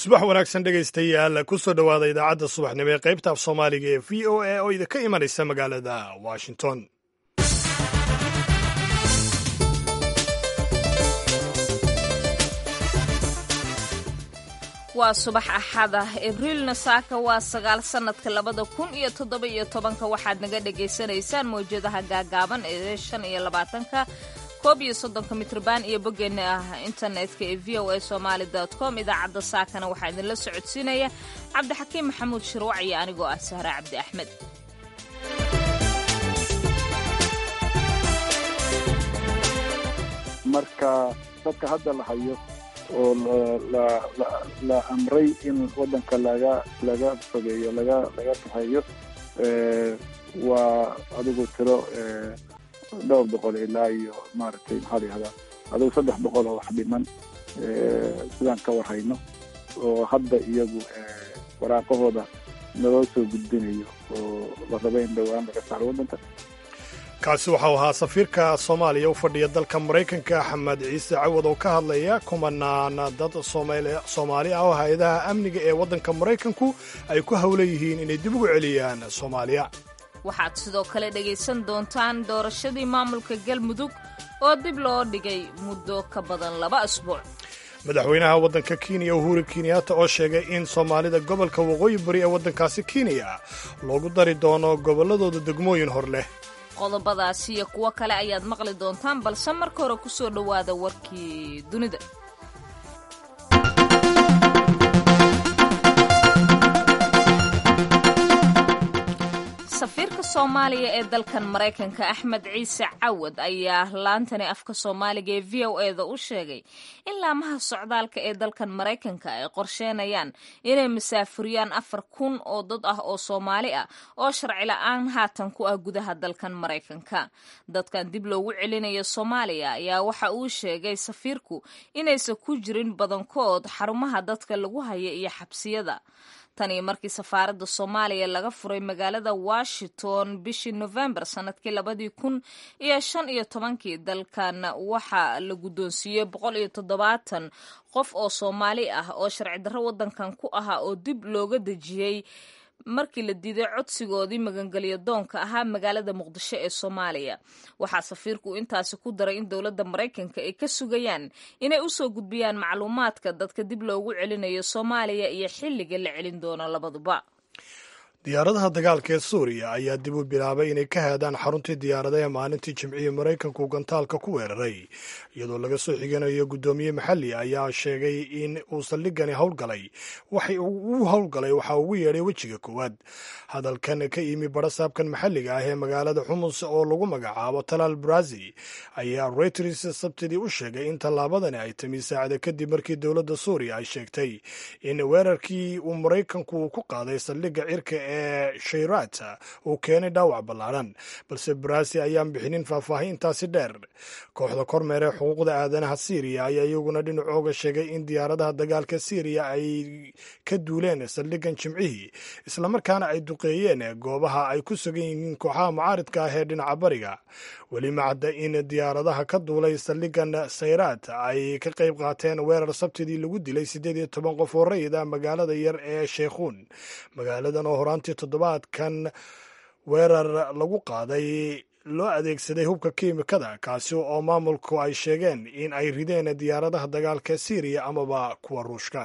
subax wanaagsan dhegaystayaal ku soo dhowaada idaacadda subaxnimo ee qaybta af soomaaliga ee v o a oo idinka imanaysa magaalada washington waa subax axada abriilna saaka waa sagaal sannadka labada kun iyo toddoba iyo tobanka waxaad naga dhagaysanaysaan mawjadaha gaagaaban ee shan iyo labaatanka koob iyo soddonka mitrban iyo boggeena ah internetka ee v o a somaali com idaacadda saakana waxaa idinla socodsiinaya cabdixakiim maxamuud shirwac iyo anigoo ah sahra cabdi axmed marka dadka hadda la hayo oo la amray in wadanka laga laga fogeeyo laga laga kaxeeyo waa adigu tiro dhowr boqol ilaa iyo maaragtay maxaa la yihahdaa adigu saddex boqol oo wax dhiman sidaan ka warhayno oo hadda iyagu waraaqahooda naloo soo gudbinayo oo la raba in dhowaan laga saaro waddanka kaasi waxau ahaa safiirka soomaaliya u fadhiya dalka maraykanka axmed ciise cawad oo ka hadlaya kumanaan dad soomaali ah oo hay-adaha amniga ee waddanka maraykanku ay ku howla yihiin inay dib ugu celiyaan soomaaliya waxaad sidoo kale dhegaysan doontaan doorashadii maamulka galmudug oo dib loo dhigay muddo ka badan laba asbuuc madaxweynaha waddanka kenya uhuru kenyatta oo sheegay in soomaalida gobolka waqooyi bari ee waddankaasi kenya loogu dari doono gobolladooda degmooyin hor leh qodobadaasi iyo kuwo kale ayaad maqli doontaan balse marka hore ku soo dhowaada warkii dunida safiirka soomaaliya ee dalkan maraykanka axmed ciise cawad ayaa laantani afka soomaaliga ee v o eda u sheegay in laamaha socdaalka ee dalkan maraykanka ay qorsheenayaan inay masaafuriyaan afar kun oo dad ah oo soomaali ah oo sharci la-aan haatan ku ah gudaha dalkan maraykanka dadkan dib loogu celinayo soomaaliya ayaa waxa uu sheegay safiirku inaysan ku jirin badankood xarumaha dadka lagu haya iyo xabsiyada tanii markii safaaradda soomaaliya laga furay magaalada washington bishii novembar sanadkii labadii kun iyo shan iyo tobankii dalkan waxaa la guddoonsiiyey boqol iyo toddobaatan qof oo soomaali ah oo sharci darro waddankan ku ahaa oo dib looga dejiyey markii la diiday codsigoodii magangelyo doonka ahaa magaalada muqdisho ee soomaaliya waxaa safiirku intaasi ku daray in dowladda maraykanka ay ka sugayaan inay usoo gudbiyaan macluumaadka dadka dib loogu celinayo soomaaliya iyo xilliga la celin doono labaduba diyaaradaha dagaalka ee suuriya ayaa dib u bilaabay inay ka haadaan xaruntii diyaaradaha maalintii jimcihii maraykanku gantaalka ku weeraray iyadoo laga soo xiganayo guddoomiye maxalli ayaa sheegay in uu saldhigani howlgalay waxay uu howlgalay waxaa ugu yeedhay wejiga koowaad hadalkan ka yimi barasaabkan maxalliga ah ee magaalada xumus oo lagu magacaabo talaal barazi ayaa reuters sabtidii u sheegay in tallaabadani ay timi saacada kadib markii dowladda suuriya ay sheegtay in weerarkii uu maraykanku ku qaaday saldhigga cirka ee shayrat uu keenay dhaawac ballaaran balse baraasi ayaan bixinin faahfaahintaasi dheer kooxda kormeere xuquuqda aadanaha syriya ayaa iyaguna dhinacooga sheegay in diyaaradaha dagaalka syriya ay ka duuleen saldhigan jimcihii islamarkaana ay duqeeyeen goobaha ay ku sugan yihiin kooxaha mucaaridka ah ee dhinaca bariga weli ma cadda in diyaaradaha ka duulay saldhigan sayraat ay ka qayb qaateen weerar sabtidii lagu dilay siddeed iyo toban qof oo rayid ah magaalada yar ee sheekhuun magaaladan oo horaantii toddobaadkan weerar lagu qaaday loo adeegsaday hubka kiimikada kaasi oo maamulku ay sheegeen in ay rideen diyaaradaha dagaalka syriya amaba kuwa ruushka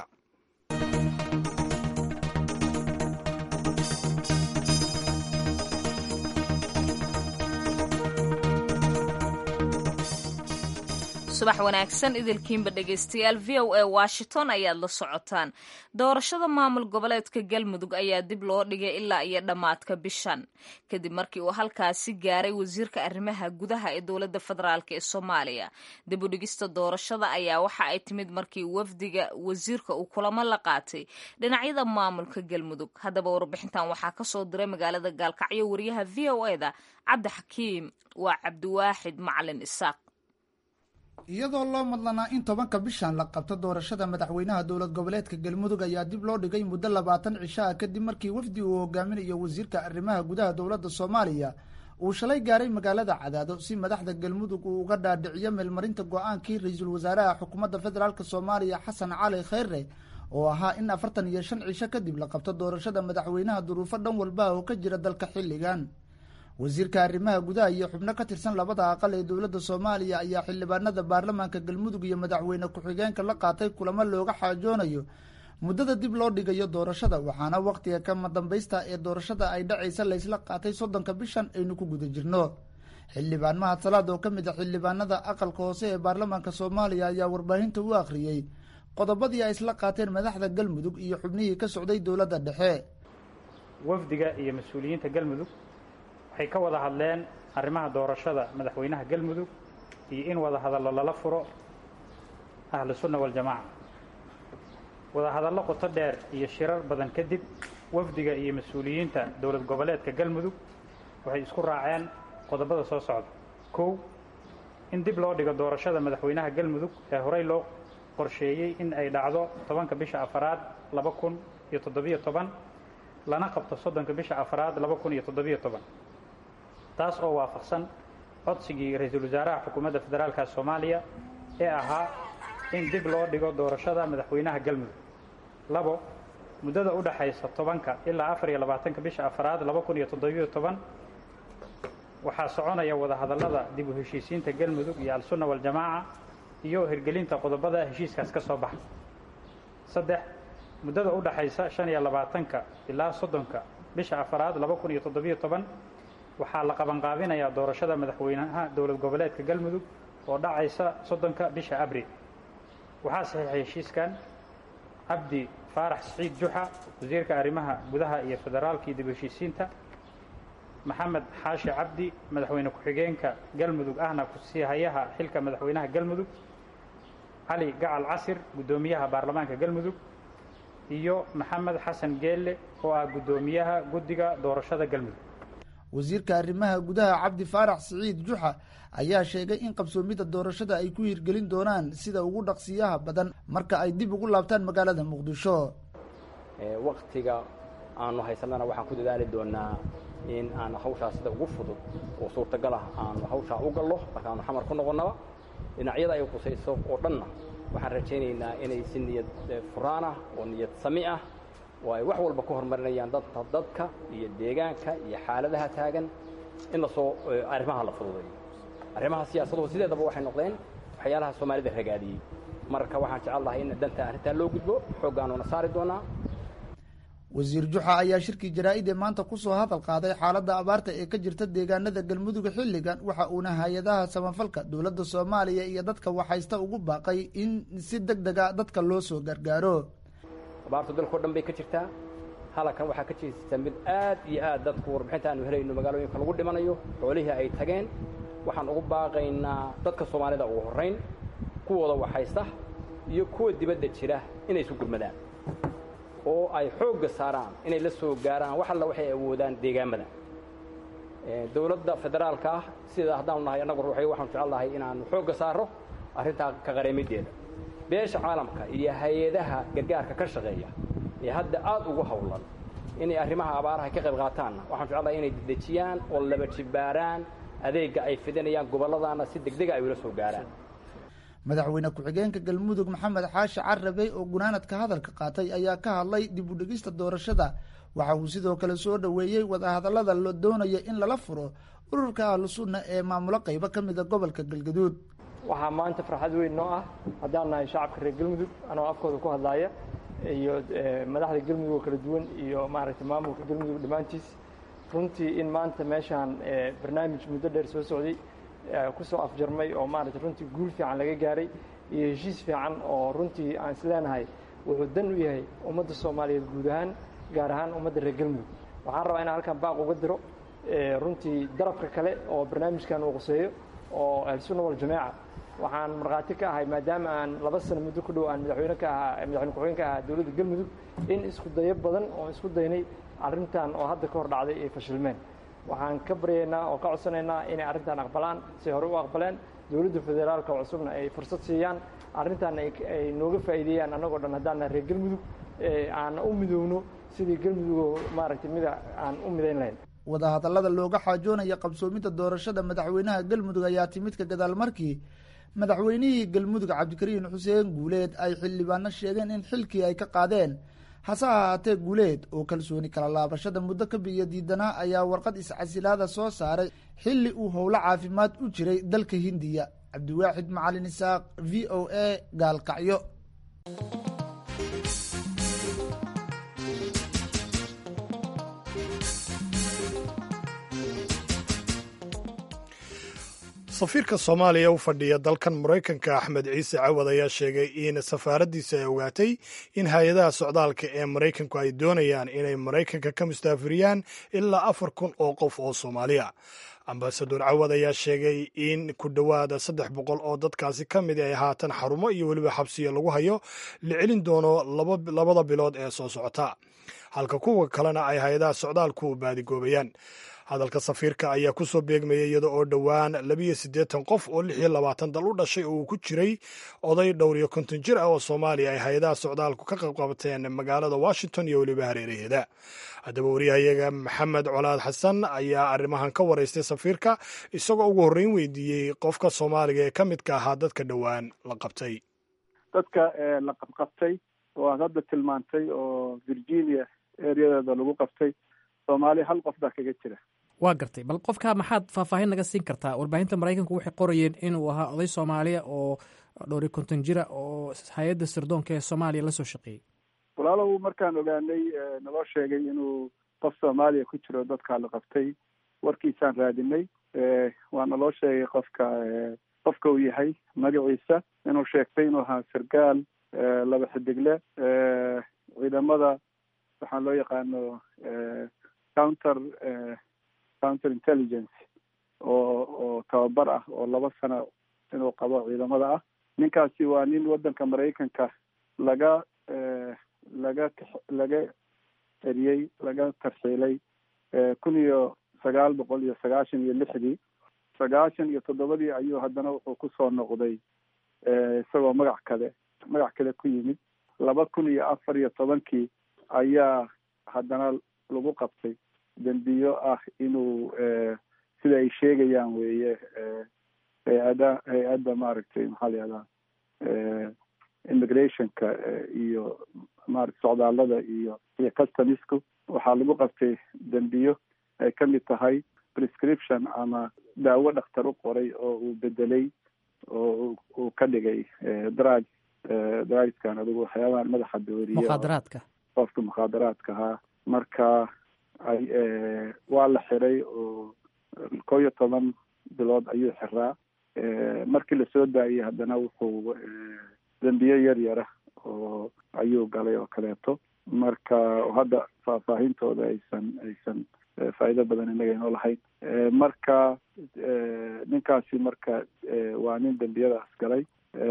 subax wanaagsan idilkiinba dhegaystayaal v o a washington ayaad la socotaan doorashada maamul goboleedka galmudug ayaa dib loo dhigay ilaa iyo dhammaadka bishan kadib markii uu halkaasi gaaray wasiirka arrimaha gudaha ee dowladda federaalk ee soomaaliya dib u dhigista doorashada ayaa waxa ay timid markii wafdiga wasiirka uu kulamo la qaatay dhinacyada maamulka galmudug haddaba warbixintan waxaa kasoo diray magaalada gaalkacyo wariyaha v o eda cabdixakiim waa cabdiwaaxid macalin isaaq iyadoo loo madlanaa in tobanka bishan la qabto doorashada madaxweynaha dowlad goboleedka galmudug ayaa dib loo dhigay muddo labaatan cisho ah kadib markii wafdi uu hogaaminayo wasiirka arrimaha gudaha dowladda soomaaliya uu shalay gaaray magaalada cadaado si madaxda galmudug uu uga dhaadhiciyo meelmarinta go-aankii ra-iisul wasaaraha xukuumadda federaalk soomaaliya xasan cali kheyre oo ahaa in afartan iyo shan cisho kadib la qabto doorashada madaxweynaha duruufo dhan walba oo ka jira dalka xilligan wasiirka arrimaha gudaha iyo xubno ka tirsan labada aqal ee dowladda soomaaliya ayaa xildhibaanada baarlamaanka galmudug iyo madaxweyne ku-xigeenka la qaatay kulamo looga xaajoonayo muddada dib loo dhigayo doorashada waxaana wakhtiga kama dambaysta ee doorashada ay dhacaysa laysla qaatay soddonka bishan aynu ku guda jirno xildhibaan mahad salaad oo ka mid a xildhibaanada aqalka hoose ee baarlamaanka soomaaliya ayaa warbaahinta u akhriyey qodobadii ay isla qaateen madaxda galmudug iyo xubnihii ka socday dowladda dhexe wafdiga iyo mas-uuliyiinta galmudug waxay ka wada hadleen arrimaha doorashada madaxweynaha galmudug iyo in wada hadallo lala furo ahlu sunna waljamaaca wada hadallo qoto dheer iyo shirar badan kadib wafdiga iyo mas-uuliyiinta dowlad goboleedka galmudug waxay isku raaceen qodobada soo socda kow in dib loo dhigo doorashada madaxweynaha galmudug ee horey loo qorsheeyey in ay dhacdo tobanka bisha afaraad laba kun iyo toddobiyo toban lana qabto soddonka bisha afaraad laba kun iyo toddobiyo toban taas oo waafaqsan codsigii ra-iisul wasaaraha xukuumadda federaalka soomaaliya ee ahaa in dib loo dhigo doorashada madaxweynaha galmudug labo muddada u dhaxaysa tobanka ilaa afar iyo labaatanka bisha afaraad laba kun iyo toddobiyo toban waxaa soconaya wada hadallada dib u heshiisiinta galmudug iyo al-sunna waljamaaca iyo hirgelinta qodobada heshiiskaas ka soo baxa saddex muddada u dhaxaysa shan iyo labaatanka ilaa soddonka bisha afaraad laba kun iyo toddobiyo toban waxaa la qabanqaabinayaa doorashada madaxweynaha dowlad goboleedka galmudug oo dhacaysa soddonka bisha abril waxaa saxiixay heshiiskan cabdi faarax siciid juxa wasiirka arrimaha gudaha iyo federaalka iyo dib u heshiisiinta maxamed xaashi cabdi madaxweyne ku-xigeenka galmudug ahna kusii hayaha xilka madaxweynaha galmudug cali gacal casir guddoomiyaha baarlamaanka galmudug iyo maxamed xasan geelle oo ah guddoomiyaha guddiga doorashada galmudug wasiirka arrimaha gudaha cabdi faarax siciid juxa ayaa sheegay in qabsoomidda doorashada ay ku hirgelin doonaan sida ugu dhaqsiyaha badan marka ay dib ugu laabtaan magaalada muqdisho waktiga aanu haysanana waxaan ku dadaali doonaa in aan hawshaa sida ugu fudud oo suurtagal ah aanu hawshaa u gallo markaanu xamar ku noqonnaba dhinacyada ay qusayso oo dhanna waxaan rajaynaynaa inay si niyad furaan ah oo niyad sami ah oo ay wax walba ku horumarinayaan dadka dadka iyo deegaanka iyo xaaladaha taagan in lasoo arrimaha la fududeeyo arrimaha siyaasaduhu sideedaba waxay noqdeen waxyaalaha soomaalida ragaadiyey marka waxaan jecel lahay in danta arrintaa loo gudbo xooggaanuna saari doonaa wasiir juxa ayaa shirkii jaraa-id ee maanta kusoo hadal qaaday xaaladda abaarta ee ka jirta deegaanada galmudug xilligan waxa uuna hay-adaha samafalka dowladda soomaaliya iyo dadka waxhaysta ugu baaqay in si deg dega dadka loo soo gargaaro abaartu dalkao dhan bay ka jirtaa halkan waxaa ka jeesata mid aad iyo aad dadku warbixinta aanu helayno magaalooyinka lagu dhimanayo xoolihii ay tageen waxaan ugu baaqaynaa dadka soomaalida ugu horrayn kuwooda waxhaysta iyo kuwa dibadda jira inay isu gurmadaan oo ay xoogga saaraan inay la soo gaaraan wax alla waxay awoodaan deegaamada dowladda federaalka ah sida haddaanu nahay annagu ruuxay waxaanu jecel lahay inaanu xoogga saarro arrintaa ka qareemiddeeda beesha caalamka iyo hay-adaha gargaarka ka shaqeeya ee hadda aad ugu howlan inay arrimaha abaaraha ka qayb qaataanna waxaan jecel lahay inay dedejiyaan oo laba jibbaaraan adeegga ay fidinayaan gobolladaana si degdega ay ula soo gaaraan madaxweyne ku-xigeenka galmudug maxamed xaashi carabey oo gunaanadka hadalka qaatay ayaa ka hadlay dib u dhigista doorashada waxa uu sidoo kale soo dhoweeyey wadahadallada la doonaya in lala furo ururka ahlu sunna ee maamulo qaybo ka mida gobolka galgaduud waxaa maanta farxad weyn noo ah haddaan nahay shacabka reer galmudug anoo afkooda ku hadlaaya iyo madaxda galmudug oo kala duwan iyo maaragtay maamulka galmudug dhammaantiis runtii in maanta meeshaan barnaamij muddo dheer soo socday kusoo afjarmay oo maaragtay runtii guul fiican laga gaaray iyo heshiis fiican oo runtii aan isleenahay wuxuu dan u yahay ummadda soomaaliyeed guud ahaan gaar ahaan ummadda reer galmudug waxaan rabaa inaan halkan baaq uga diro runtii darafka kale oo barnaamijkan uu quseeyo oo ahlusunna waljamaaca waxaan markhaati ka ahay maadaama aan laba sano muddo ku dhow aan madaxweyne ka ahaa madaxweyne ku-xigeen ka ahaa dowladda galmudug in isku dayo badan oo isku daynay arrintan oo hadda ka hor dhacday ay fashilmeen waxaan ka baryaynaa oo ka codsanaynaa inay arrintan aqbalaan si hore u aqbaleen dowladda federaalka cusubna ay fursad siiyaan arrintan ay nooga faa'iideeyaan annagoo dhan haddaan reer galmudug aana u midoowno sidii galmudugoo maaragtay mida aan u midayn lahayn wadahadallada looga xaajoonaya qabsoomidda doorashada madaxweynaha galmudug ayaa timid ka gadaal markii madaxweynihii galmudug cabdikariin xuseen guuleed ay xildhibaano sheegeen in xilkii ay ka qaadeen hase ahaatee guuleed oo kalsooni kala laabashada muddo ka biyo diidanaa ayaa warqad iscasilaada soo saaray xilli uu howlo caafimaad u jiray dalka hindiya cabdiwaaxid macalin isaaq v o a gaalkacyo safiirka soomaaliya u fadhiya dalkan maraykanka axmed ciise cawad ayaa sheegay in safaaraddiisa ay ogaatay in hay-adaha socdaalka ee maraykanku ay doonayaan inay maraykanka ka mustaafiriyaan ilaa afar kun oo qof oo soomaaliya ambasador cawad ayaa sheegay in ku dhowaada saddex boqol oo dadkaasi ka mid ay haatan xarumo iyo weliba xabsiya lagu hayo la celin doono labada bilood ee soo socota halka kuwa kalena ay hay-adaha socdaalku baadigoobayaan hadalka safiirka ayaa ku soo beegmayay iyada oo dhowaan labiyo siddeetan qof oo lix iyo labaatan dal u dhashay oo uu ku jiray oday dhowr iyo konton jir ah oo soomaaliya ay hay-adaha socdaalku ka qabqabteen magaalada washington iyo weliba hareeraheeda haddaba wariyahayaga maxamed colaad xasan ayaa arrimahan ka waraystay safiirka isagoo ugu horreyn weydiiyey qofka soomaaliga ee ka midka ahaa dadka dhowaan la qabtay dadka la qabqabtay oo aad hadda tilmaantay oo virginia ereyadeeda lagu qabtay soomaaliya hal qof baa kaga jira waa gartay bal qofka maxaad faahfaahin naga siin kartaa warbaahinta maraykanku waxay qorayeen inuu ahaa oday soomaaliya oo dhowri konton jira oo hay-adda sirdoonka ee soomaaliya la soo shaqeeyey walaalow markaan ogaanay naloo sheegay inuu qof soomaaliya ku jiro dadkaa la qabtay warkiisaan raadinay waa naloo sheegay qofka qofka uu yahay magaciisa inuu sheegtay inuu ahaa sargaal laba xidigle ciidamada waxaan loo yaqaano counter counter intelligence oo oo tababar ah oo laba sano inuu qabo ciidamada ah ninkaasi waa nin waddanka maraykanka laga laga laga eriyey laga tarxiilay kun iyo sagaal boqol iyo sagaashan iyo lixdii sagaashan iyo toddobadii ayuu haddana wuxuu kusoo noqday isagoo magac kale magac kale ku yimid laba kun iyo afar iyo tobankii ayaa haddana lagu qabtay dembiyo ah inuu sida ay sheegayaan weeye hay-ada hay-adda maaragtay maxaa la yihahdaa immigrationka iyo maarata socdaalada iyo iyo customisku waxaa lagu qabtay dembiyo ay ka mid tahay prescription ama daawo dhakhtar u qoray oo uu bedelay oo uu ka dhigay drug drugskan adigu waxyaabahan madaxa dooriye mukhaadaraadka qofka mukhaadaraadka ahaa marka ay waa la xiray oo kow iyo toban bilood ayuu xiraa markii lasoo daayey haddana wuxuu dembiyo yar yara oo ayuu galay oo kaleeto marka hadda faahfaahintooda aysan aysan faa'iido badan innaga inoo lahayn marka ninkaasi marka waa nin dembiyadaas galay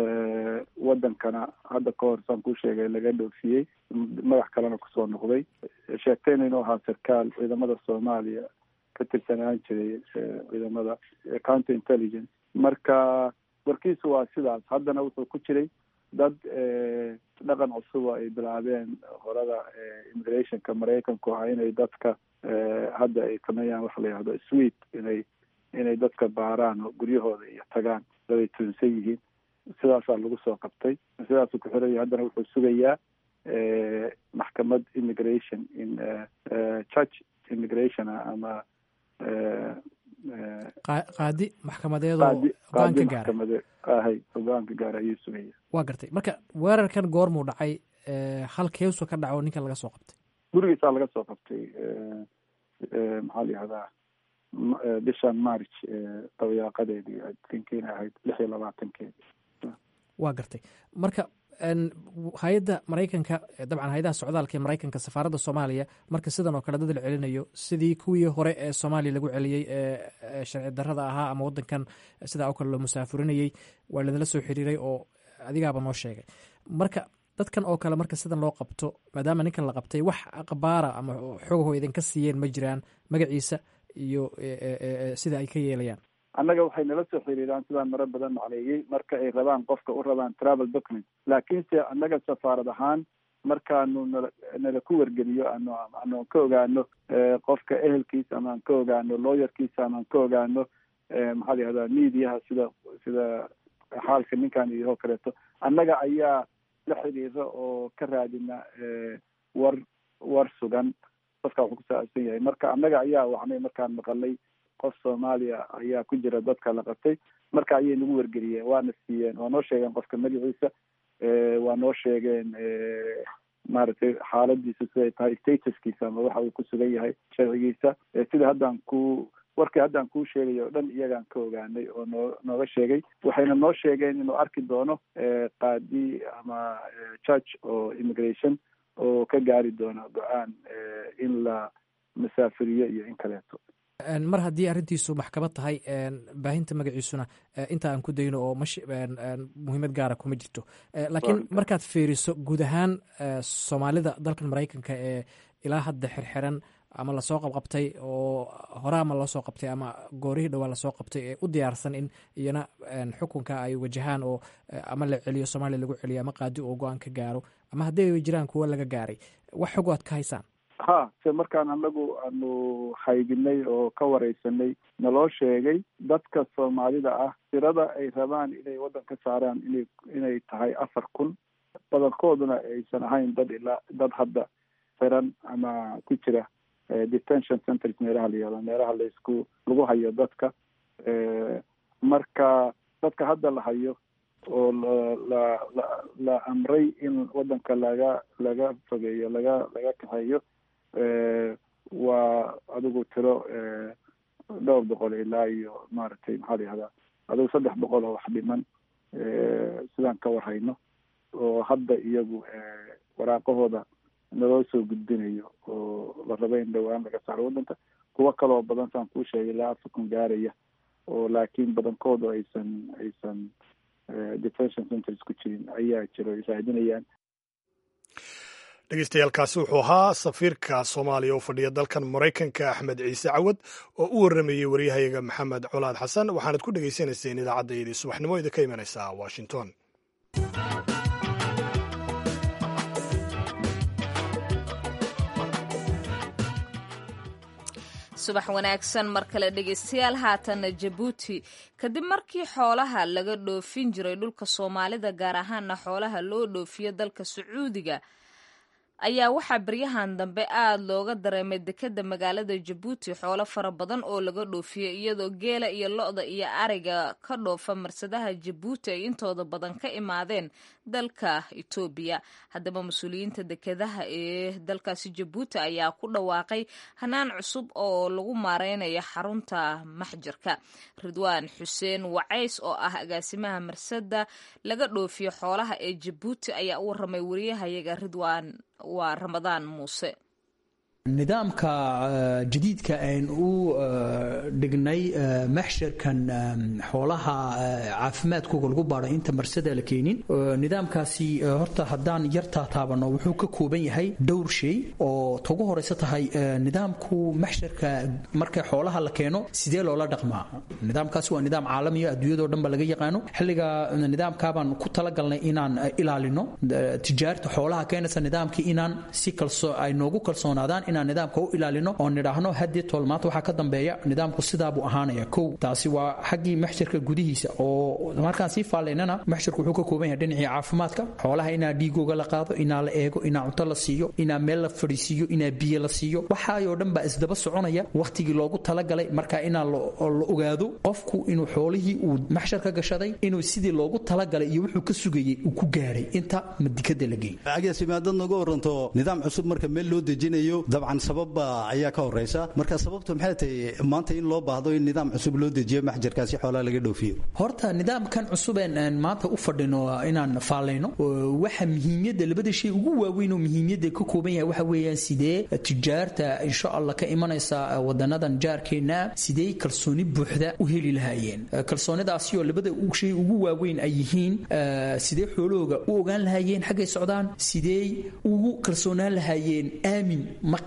waddankana hadda ka hor saan kuu sheegay laga dhoofiyey magac kalena kusoo noqday sheegtayna inuu ahaa sarkaal ciidamada soomaaliya ka tirsanaan jiray ciidamada counter intelligence marka warkiisu waa sidaas haddana wuxuu ku jiray dad dhaqan cusuba ay bilaabeen horada immigrationka maraykanku ah inay dadka hadda ay sameeyaan waxa la yihahdo swed inay inay dadka baaraan oo guryahooda iyo tagaan dad ay tuunsan yihiin sidaasaa lagu soo qabtay sidaasuu ku xiraya haddana wuxuu sugayaa maxkamad immigration in church immigration ama qaadi maxkamadeedoo go-aan ka gaara ahay go-aan ka gaara ayuu sugaya waa gartay marka weerarkan goormuu dhacay halkeesu ka dhaco ninkan laga soo qabtay gurigiisaa laga soo qabtay maxaa la yihahdaa bishan march dabayaaqadeedii tinkiina ahayd lix iyo labaatankeedi waa gartay marka hay-adda maraykanka dabcan hay-adaha socdaalka ee maraykanka safaaradda soomaaliya marka sidan oo kale dad la celinayo sidii kuwii hore ee soomaaliya lagu celiyey ee sharci darrada ahaa ama waddankan sidaa oo kale loo musaafurinayey waa ladala soo xiriiray oo adigaaba noo sheegay marka dadkan oo kale marka sidan loo qabto maadaama ninkan la qabtay wax aqbaara ama xogaho idinka siiyeen ma jiraan magaciisa iyo sida ay ka yeelayaan annaga waxay nala soo xiriiraan sidaan maro badan macneeyey marka ay rabaan qofka u rabaan travel document laakiinse annaga safaarad ahaan markaanu nala nala ku wargeliyo ano anoan ka ogaano qofka ehelkiisa amaan ka ogaano lawyerkiisa amaan ka ogaano maxaa la yihahdaa mediaha sida sida xaalka ninkan iyo oo kaleeto annaga ayaa la xiriira oo ka raadina war war sugan dadka wuxuu ku saabsan yahay marka annaga ayaa wacnay markaan maqalay qof soomaaliya ayaa ku jira dadka la qabtay marka ayay nagu wargeliyeen waana siiyeen waa noo sheegeen qofka magaciisa waa noo sheegeen maaragtay xaaladiisa siday tahay statuskiisa ama waxa uu ku sugan yahay sharcigiisa sida haddaan ku warkii haddaan kuu sheegay oo dhan iyagaan ka ogaanay oo noo nooga sheegay waxayna noo sheegeen inuu arki doono qaadi ama church oo immigration oo ka gaari doono go-aan in la masaafiriyo iyo in kaleeto mar haddii arrintiisu maxkamad tahay baahinta magaciisuna inta aan ku dayno oo mash muhiimad gaara kuma jirto laakiin markaad fiiriso guud ahaan soomaalida dalkan maraykanka ee ilaa hadda xirxiran ama lasoo qabqabtay oo hore ama loo soo qabtay ama goorihii dhowaa lasoo qabtay ee u diyaarsan in iyana xukunka ay wajahaan oo ama la celiyo soomaaliya lagu celiyo ama qaadi oo go-aan ka gaaro ama haddii ay jiraan kuwo laga gaaray wax xog aad ka haysaan ha se markaan anagu aanu haydinay oo ka wareysanay naloo sheegay dadka soomaalida ah tirada ay rabaan inay waddan ka saaraan inay inay tahay afar kun badankooduna aysan ahayn dad ilaa dad hadda xiran ama ku jira detention centers meelaha la yihahdo meelaha laisku lagu hayo dadka marka dadka hadda la hayo oo la la la la amray in waddanka laga laga fogeeyo laga laga kaxeeyo waa adigu tiro dhowr boqol ilaa iyo maaragtay maxaa la yihahdaa adigu saddex boqol oo wax dhiman sidaan ka warhayno oo hadda iyagu waraaqahooda naloo soo gudbinayo oo la raba in dhowaan laga saaro waddanka kuwo kaloo badan saan kuu sheegay ilaa afar gaaraya oo laakiin badankoodu aysan aysan detention centers ku jirin ayaa jiro ay raadinayaan dhegeystayaaalkaasi wuxuu ahaa safiirka soomaaliya oo fadhiya dalkan maraykanka axmed ciise cawad oo u warramayey waryahayaga maxamed colaad xasan waxaanad ku dhegaysanayseen idaacaddayadii subaxnimo idinka imanaysa washington subax wanaagsan mar kale dhegeystayaal haatana jabuuti kadib markii xoolaha laga dhoofin jiray dhulka soomaalida gaar ahaana xoolaha loo dhoofiyo dalka sacuudiga ayaa waxaa baryahan dambe aada looga dareemay dekeda magaalada jabuuti xoolo fara badan oo laga dhoofiyo iyadoo geela iyo lo-da iyo ariga ka dhoofa marsadaha jabuuti ay intooda badan ka imaadeen dalka etoobiya haddaba mas-uuliyiinta dekedaha ee dalkaasi jabuuti ayaa ku dhawaaqay hanaan cusub oo lagu maareynayo xarunta maxjarka ridwaan xuseen wacays oo ah agaasimaha marsada laga dhoofiyo xoolaha ee jabuuti ayaa u waramay wariyahayaga ridwaan waa ramadaan muuse nidaamka jadiidka ayn u dhignay maxsharkan xoolaha caafimaadkooga lagu baadho inta marsada la keenin nidaamkaasi horta haddaan yartaa taabano wuxuu ka kooban yahay dhowr shay oo tagu horeysa tahay nidaamku maxsharka marka xoolaha la keeno sidee loola dhaqmaa nidaamkaasi waa nidaam caalamiya adduunyadoo dhan ba laga yaqaano xilliga nidaamkaabaan ku talagalnay inaan ilaalino tijaarta xoolaha keenaysa nidaamkii inaan si kalso ay noogu kalsoonaadaan inaan nidaamka u ilaalino oo nidhaahno haddii tool maanta waxaa ka dambeeya nidaamku sidaabuu ahaanaya kow taasi waa xaggii maxsharka gudihiisa oo markaan sii faalaynana maxsharku wuxuu ka kooban yahay dhinacii caafimaadka xoolaha inaa dhiigooga la qaado inaa la eego inaa cunto la siiyo inaa meel la fadhiisiiyo inaa biyo la siiyo waxaayoo dhan baa isdaba soconaya wakhtigii loogu talagalay marka inaa la ogaado qofku inuu xoolihii uu maxshar ka gashaday inuu sidii loogu talagalay iyo wuxuu ka sugayey uu ku gaaray inta madikada la geeyey agaasimaadad nooga waranto nidaam cusub marka meel loo dejinayo dabcan sababba ayaa ka horeysa marka sababtu maxay tahay maanta in loo baahdo in nidaam cusub loo dejiyo maxjarkaasi xoolaha laga dhoofiyo horta nidaamkan cusubeen maanta u fadhino inaan faalayno waxa muhiimyadda labada shay ugu waaweyn oo muhiimyadda ka kooban yahay waxa weeyaan sidee tijaarta insha allah ka imanaysa wadanadan jaarkeena sidee kalsooni buuxda u heli lahaayeen kalsoonidaasi oo labada shay ugu waaweyn ay yihiin sidee xoolahooga u ogaan lahaayeen xaggay socdaan sidee ugu kalsoonaan lahaayeen aamin ma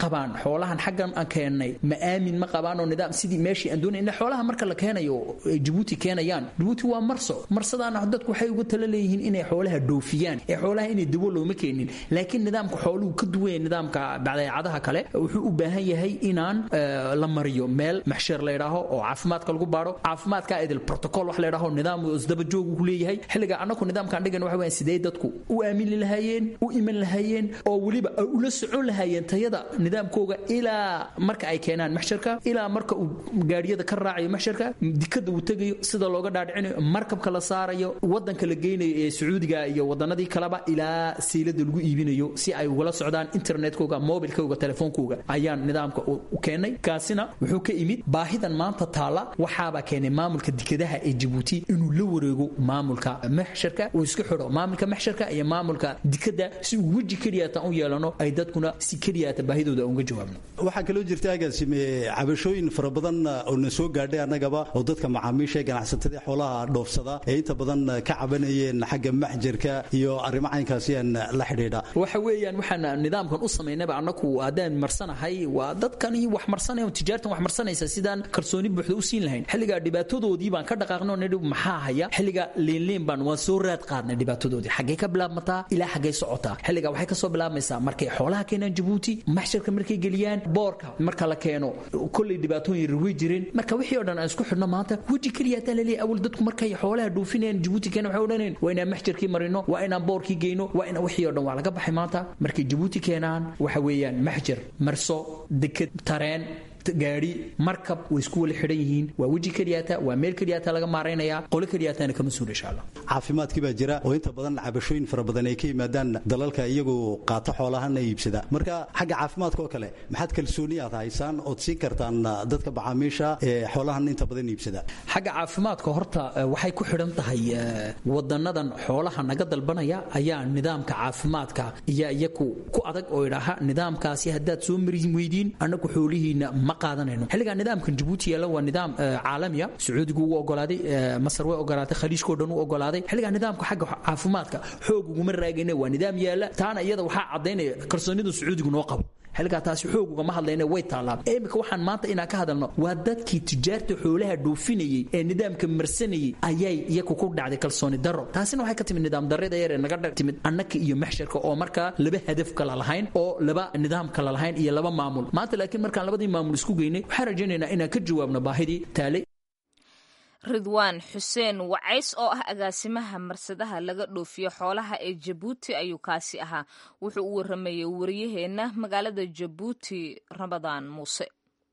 qabaan xoolahan xaggan aan keennay ma aamin ma qabaan oo nidaam sidii meeshii aan doonay ilaa xoolaha marka la keenayo ay jabuuti keenayaan jabuuti waa marso marsadaana dadku waxay uga tala leeyihiin inay xoolaha dhoofiyaan ee xoolaha inay dabo looma keenin laakiin nidaamka xooluhu ka duwan yahay nidaamka badeecadaha kale wuxuu u baahan yahay inaan la mariyo meel maxsheer la yidhaaho oo caafimaadka lagu baaro caafimaadka idil protocol wax la yidhaaho nidaam isdaba joog uu leeyahay xilliga annagu nidaamkaan dhigan waxa weeyaan sidee dadku u aamini lahaayeen u iman lahaayeen oo weliba ay ula socon lahaayeen tayada nidaamkooga ilaa marka ay keenaan maxsharka ilaa marka uu gaadhiyada ka raacayo maxsharka dikada uu tegayo sida looga dhaadhicinayo markabka la saarayo wadanka la geynayo ee sacuudiga iyo wadanadii kaleba ilaa siilada lagu iibinayo si ay ugala socdaan internetkooga mobilkooga telefoonkooga ayaan nidaamka u keenay kaasina wuxuu ka imid baahidan maanta taala waxaabaa keenay maamulka dikadaha ee jabuuti inuu la wareego maamulka maxsharka uu isku xidho maamulka maxsharka iyo maamulka dikada si uu weji keliyaatan u yeelano ay dadkuna si keliyaata baahidooda uga jawaabno waxaa kaloo jirta agaasime cabashooyin fara badan oo na soo gaadhay annagaba oo dadka macaamiisha ee ganacsatada xoolaha dhoofsada ee inta badan ka cabanayeen xagga maxjarka iyo arrimo caynkaasi aan la xidhiidha waxa weeyaan waxaan nidaamkan u samaynaba annagu haddaan marsanahay waa dadkani wax marsanaya tijaartan wax marsanaysa sidaan kalsooni buuxda u siin lahayn xilligaa dhibaatadoodii baan ka dhaqaaqno nidhi maxaa haya xilliga liinliin baan waan soo raad qaadnay dhibaatadoodii xaggee ka bilaabmataa ilaa xaggee socotaa xilliga waxay ka soo bilaabmaysaa markay xoolaha keenaan jabuuti maxsharka markay geliyaan boorka marka la keeno kolley dhibaatooyin rirwey jireen marka wixii oo dhan aan isku xidhno maanta weji keliya taa laleeyahay awal dadku markay xoolaha dhoofinayaan jabuuti keena waxay odhanayeen waa inaan maxjarkii marino waa inaan boorkii geyno waa inaan wixii oo dhan waa laga baxay maanta markay jabuuti keenaan waxa weeyaan maxjar marso deked tareen gaadhi markab way isku wala xidhan yihiin waa weji keliyaata waa meel keliyaata laga maaraynaya qolo keliyaatana kama suul insha allah caafimaadkii baa jira oo inta badan cabashooyin fara badan ay ka yimaadaan dalalka iyagu qaata xoolahana iibsada marka xagga caafimaadka oo kale maxaad kalsooni aad haysaan ood siin kartaan dadka macaamiisha ee xoolahan inta badan iibsada xagga caafimaadka horta waxay ku xidhan tahay wadanadan xoolaha naga dalbanaya ayaa nidaamka caafimaadka iyo iyaku ku adag oo idhaaha nidaamkaasi haddaad soo marin weydiin annagu xoolihiina ma qaadanayno xilligaa nidaamkan jabuuti yaalla waa nidaam caalamiya sacuudigu uu ogolaaday masar way ogolaatay khaliijkao dhan uu ogolaaday xilligaa nidaamka xagga caafimaadka xoog uguma raagayna waa nidaam yaalla taana iyada waxaa caddaynaya kalsoonida sacuudigu noo qabo xilligaa taasi xoog ugama hadlayna way taallaan imika waxaan maanta inaan ka hadalno waa dadkii tijaarta xoolaha dhoofinayey ee nidaamka marsanayey ayay iyaku ku dhacday kalsooni darro taasina waxay ka timid nidaam darrida yar ee naga timid annaka iyo maxsharka oo markaa laba hadaf kala lahayn oo laba nidaam kala lahayn iyo laba maamul maanta laakiin markaan labadii maamul isku geynay waxaan rajaynaynaa inaan ka jawaabno baahidii taalay ridwaan xuseen wacays oo ah agaasimaha marsadaha laga dhoofiyo xoolaha ee jabuuti ayuu kaasi ahaa wuxuu u waramayey wariyaheenna magaalada jabuuti ramadaan muuse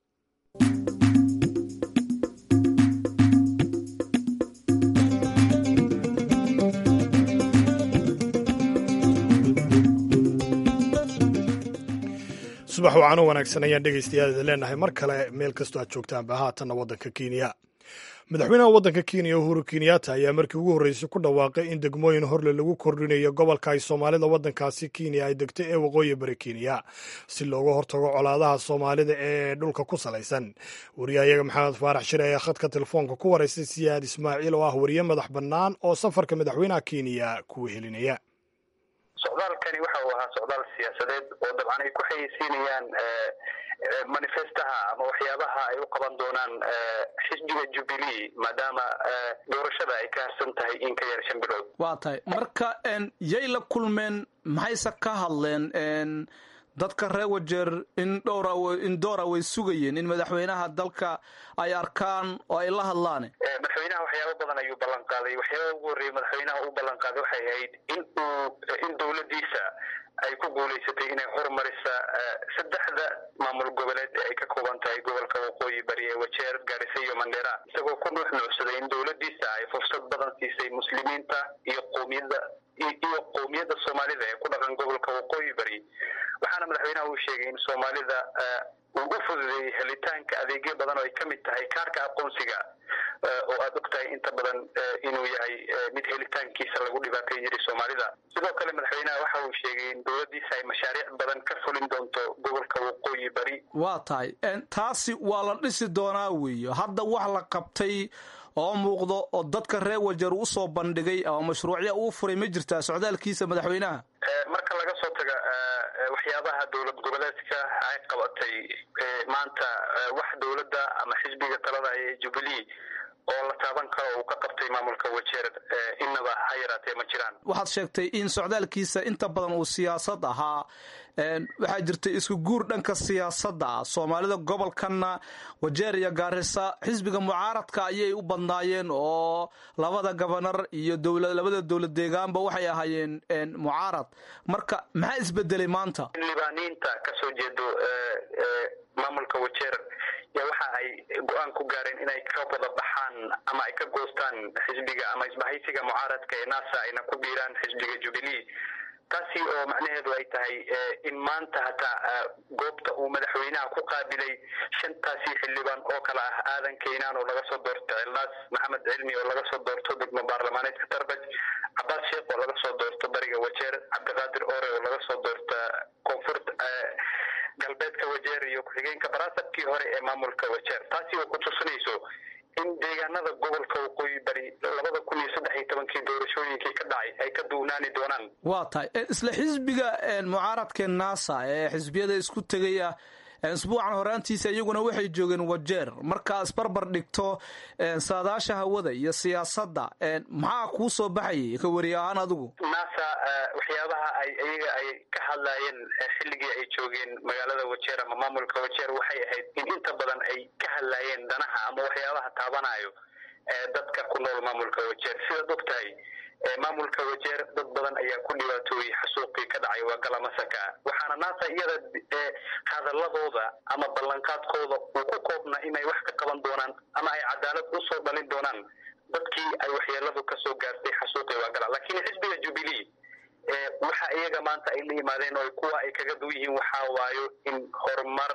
subax wacaano wanaagsan ayaan dhegaystayaal leenahay mar kale meel kastoo aad joogtaanba haatanna waddanka kenya madaxweynaha waddanka kenya uhuru kenyatta ayaa markii ugu horreysay ku dhawaaqay in degmooyin horle lagu kordhinayo gobolka ay soomaalida waddankaasi kenya ay degto ee waqooyi bari kenya si looga hortago colaadaha soomaalida ee dhulka ku salaysan wariyahayaga maxamed faarax shire ayaa khadka telefoonka ku waraystay siyaad ismaaciil oo ah wariye madax bannaan oo safarka madaxweynaha kenya ku wehelinaya socdaalkani waxa uu ahaa socdaal siyaasadeed oo dabcan ay ku xayeysiinayaan manifestaha ama waxyaabaha ay u qaban doonaan xisbiga jubilee maadaama doorashada ay ka harsan tahay in ka yar shan bilood waa tahay marka yay la kulmeen maxayse ka hadleen dadka reer wajeer in dhowra in doora way sugayeen in madaxweynaha dalka ay arkaan oo ay la hadlaan madaxweynaha waxyaaba badan ayuu ballan qaaday waxyaaba ugu horreeyay madaxweynaha uu ballan qaaday waxay ahayd in uu in dowladdiisa ay ku guulaysatay inay horumarisa saddexda maamul goboleed ee ay ka kooban tahay gobolka waqooyi bari ee wajeer gaarisa iyo mandheera isagoo ku nuux nuucsaday in dowladdiisa ay fursad badan siisay muslimiinta iyo qoomiyadda iyo qowmiyadda soomaalida ee ku dhaqan gobolka waqooyi bari waxaana madaxweynaha uu sheegay in soomaalida uu u fududeeyey helitaanka adeegyo badan oo ay ka mid tahay kaarka aqoonsiga oo aad og tahay inta badan inuu yahay mid helitaankiisa lagu dhibaateyn jiray soomaalida sidoo kale madaxweynaha waxa uu sheegay in dowladdiisa ay mashaariic badan ka fulin doonto gobolka waqooyi bari waa tahay taasi waa la dhisi doonaa weeyo hadda wax la qabtay oo muuqdo oo dadka reer wajeer uu usoo bandhigay ama mashruucya uu furay ma jirtaa socdaalkiisa madaxweynaha marka laga soo taga waxyaabaha dowlad goboleedka ay qabatay maanta wax dowladda ama xisbiga talada ee jubilee oo la taaban karo uu ka qabtay maamulka wajeer innaba ha yaraatee ma jiraan waxaad sheegtay in socdaalkiisa inta badan uu siyaasad ahaa waxaa jirtay isku guur dhanka siyaasadda ah soomaalida gobolkanna wajeer iyo gaarisa xisbiga mucaaradka ayay u badnaayeen oo labada gobanar iyo labada dowlad deegaanba waxay ahaayeen mucaarad marka maxaa isbedelay maanta libaaniinta kasoo jeedo maamulka wajeer ya waxa ay go-aan ku gaareen inay ka wada baxaan ama ay ka goostaan xisbiga ama isbahaysiga mucaaradka ee nasa ayna ku biiraan xisbiga jubilee taasi oo macnaheedu ay tahay in maanta hataa goobta uu madaxweynaha ku qaabilay shantaasi xildhibaan oo kale ah aadan keynaan oo laga soo doorto cildaas maxamed cilmi oo laga soo doorto degmo baarlamaaneedka tarbaj cabaas sheekh oo laga soo doorto bariga wajeer cabdiqaadir ore oo laga soo doorta koonfurt galbeedka wajeer iyo ku-xigeenka baraasabkii hore ee maamulka wajeer taasi oo ku tusinayso in deegaanada gobolka waqooyi bari labada kun iyo saddex iyo tobankii doorashooyinkii ka dhacay ay ka duunaani doonaan waa tahay isla xisbiga mucaaradka nasa ee xisbiyada isku tegaya isbuucan horaantiisa iyaguna waxay joogeen wajeer markaa isbarbar dhigto saadaasha hawada iyo siyaasadda maxaa kuu soo baxayay ka weri ahaan adigu nasa waxyaabaha ay iyaga ay ka hadlaayeen xilligii ay joogeen magaalada wajeer ama maamulka wajeer waxay ahayd in inta badan ay ka hadlaayeen danaha ama waxyaabaha taabanayo dadka ku nool maamulka wajeer sidaad og tahay maamulka wajeer dad badan ayaa ku dhibaatooyey xasuuqii ka dhacay waa galamasaka waxaana naasa iyada hadaladooda ama ballanqaadkooda uu ku koobna inay wax ka qaban doonaan ama ay cadaalad usoo dhalin doonaan dadkii ay waxyeeladu kasoo gaartay xasuuqii waa gala laakiin xisbiga jubilee waxa iyaga maanta ay la yimaadeen oo kuwa ay kaga du yihiin waxaa waayo in horumar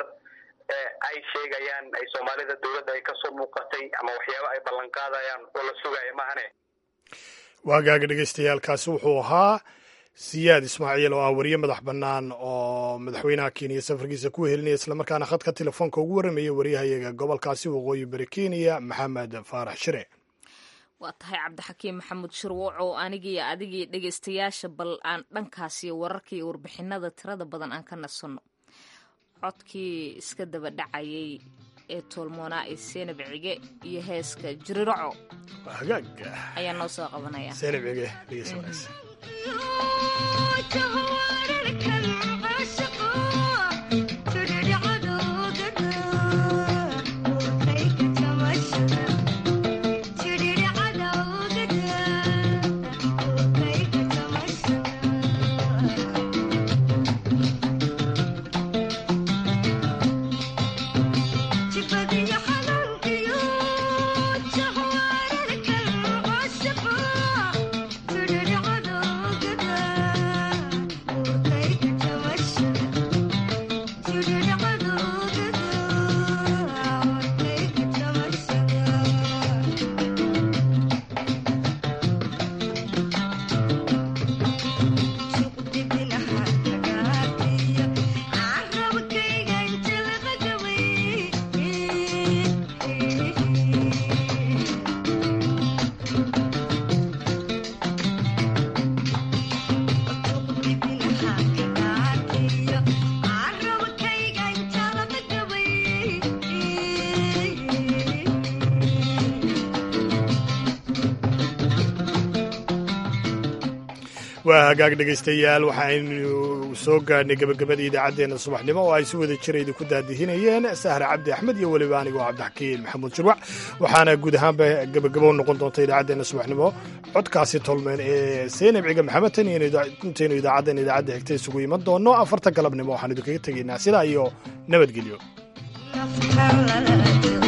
ay sheegayaan ay soomaalida dowladda ay kasoo muuqatay ama waxyaaba ay ballanqaadayaan oo la sugaya mahane waagaaga dhegeystayaaalkaasi wuxuu ahaa siyaad ismaaciil oo ah wariye madax bannaan oo madaxweynaha kenya safarkiisa ku helinaya islamarkaana khadka telefoonka ugu warramaya wariyahayaga gobolkaasi waqooyi bari kenya maxamed faarax shire waa tahay cabdixakiim maxamuud shirwac oo anigiiyo adigii dhegeystayaasha bal aan dhankaasiyo wararka iyo warbixinada tirada badan aan ka nasanno codkii iska daba dhacayay ee toolmoonaa ee seenab cige iyo heeska jiriraco hagaaga ayaa noo soo qabanaya seenab cige dhegeys wanaagsan waa hagaag dhegaystayaal waxaaynu soo gaadhnay gebagabada idaacaddeena subaxnimo oo ay si wada jira idinku daadihinayeen sahre cabdi axmed iyo weliba anigoo cabdixakiin maxamuud jirwac waxaana guud ahaanba gebagabo noqon doonta idaacaddeena subaxnimo codkaasi tolmeen ee seenab ciga maxamed tan intaynu idaacaddan idaacadda xigta isugu iman doonno afarta galabnimo waxaan idinkaga tegaynaa sidaa iyo nabadgelyo